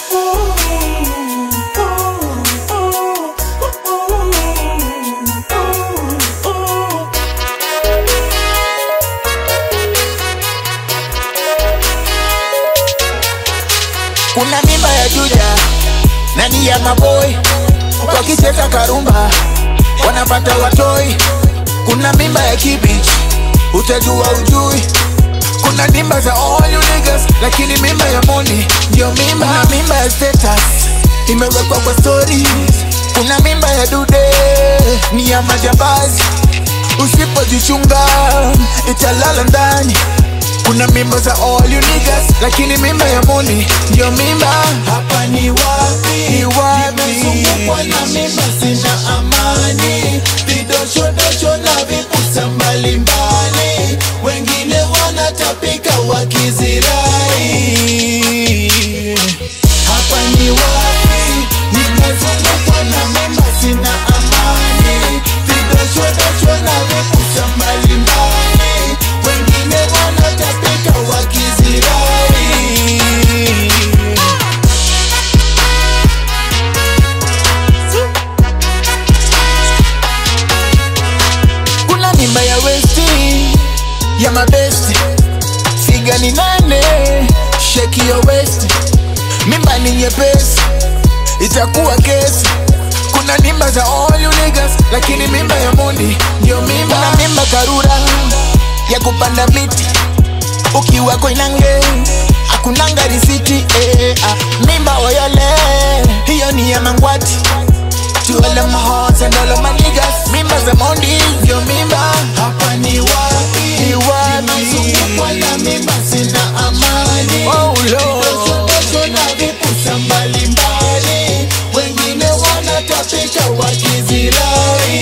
Kuna mimba ya Juja na ni ya maboy wakicheza karumba wanapata watoi. Kuna mimba ya Kibich utajua ujui. Kuna mimba za all you niggas, lakini mimba ya Moni ndio mimba. Kuna mimba ya status imewekwa kwa stories. Kuna mimba ya Dude ni ya majambazi, usipojichunga italala ndani. Kuna mimba za all you niggas, lakini mimba ya Moni ndio mimba. Hapa ni wapi? Ni wapi? Nimezungukwa na mimba, sina amani, vidochodosho na vipusa mbalimbali, wengine wanatapika wakizirai. Hapa ni wapi? Nimezungukwa na mimba, sina amani, vidochodosho na vipusa mbalimbali, wengine wanatapika wakizirai. Kuna mimba ya westi ya mabesti, figa ni nane, sheki ya westi, mimba ni nyepesi, itakuwa kesi. Kuna mimba za all you niggas, lakini mimba ya Mondi ndio mimba. Kuna mimba karura ya kupanda miti ukiwa Koinange akunanga risiti eh, ah. Mimba oyole hiyo ni ya Mangwati To all of my hearts and all of my niggas Mimba za Mondi ndio mimba Hapa ni wapi? Ni wapi? Nimezungukwa na mimba sina amani Oh Lord Vidochodosho na vipusa mbalimbali Wengine wanatapika wakizirai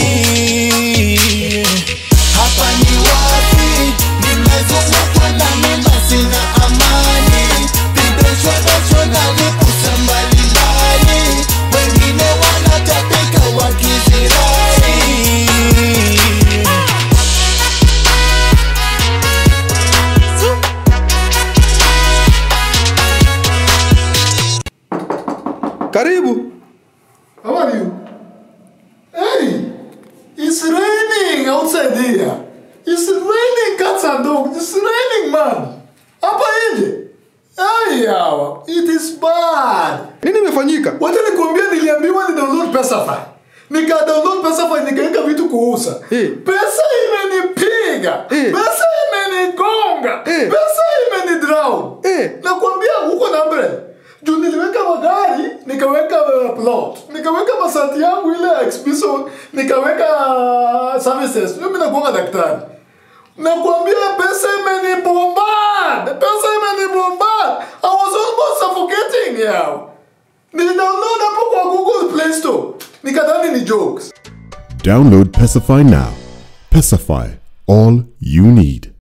Hapa ni wapi? Nimezungukwa na mimba sina amani Vidochodosho na vipusa mbalimbali Wengine wanatapika wakizirai Karibu. How are you? Hey, it's raining outside here. It's raining cats and dogs. It's raining, man. Hapa nje. Ay, yawa. It is bad. Nini imefanyika? Wacha nikwambia niliambiwa ni download Pesafy. Nika download Pesafy nikaweka vitu kuuza. Eh. Pesa imenipiga. Eh. Pesa imenigonga. Eh. Pesa imenidrown. Eh. Nakwambia huko na mbele. Juu niliweka magari, nikaweka uh, plot, nikaweka masati yangu ile exhibition, nikaweka uh, services. Mimi nakuanga daktari. Nakwambia pesa imenibombard. Pesa imenibombard. I was almost suffocating yao. Nilidownload hapo kwa Google Play Store. Nikadhani ni jokes. Download Pacify now. Pacify, all you need.